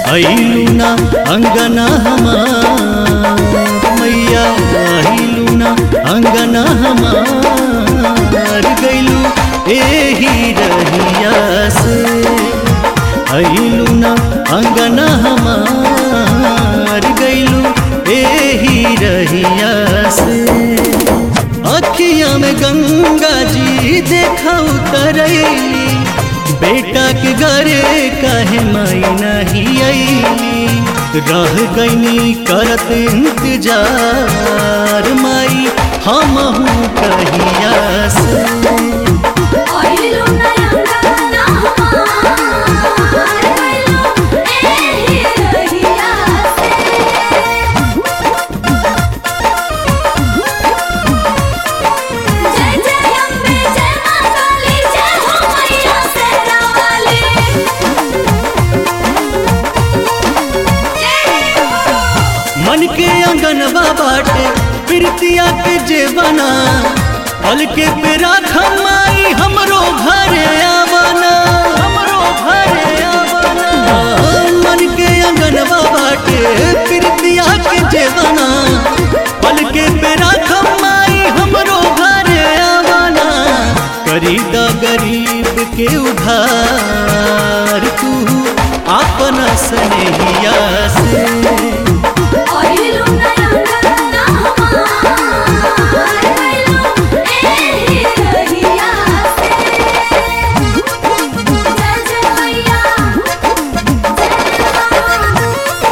अइलू ना अंगना हमार मैया अइलू ना अंगना हमार गइलू एही रहिया से अइलू ना अंगना हमार गइलू एही रहिया से अखिया में गंगा जी देखा उतरैली बेटा के घरे काहे माई नहीं अइली रह गईनी करत इंतजार माई हमहू कहिया से आइलू नयंगना हमार गइलू एही रहिया से जय जय अम्बे जय मां काली जय हो मैया शेरा वाली जय हो मन के अंगनवा बाटे प्रीतिया के जेवना पल के पे राख माई हमरो घरे आवना हमरो घरे आवना मन के अंगनवा बाटे प्रीतिया के जेवना पल के पे राख माई हमरो घरे आवना करी द गरीब के उधार तू अपना स्नेहिया से आइलू नयंगना हमार गइलू एही रहिया से जय जय मैया जय मां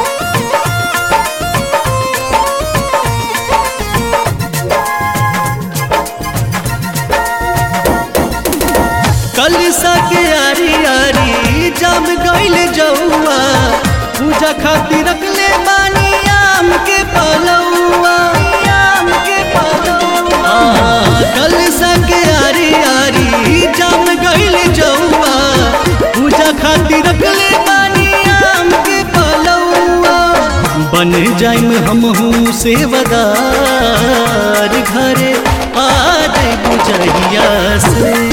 कलसा के आरी आरी जम गइल जौआ पूजा खातिर रखले बानी आम के पलौआ आम के पलौआ कलसा के आरी आरी जम गइल जौआ पूजा खातिर रखले बानी आम के पलौआ बन जाइम हमहू सेवदार घरे आ जाइबू जहिया से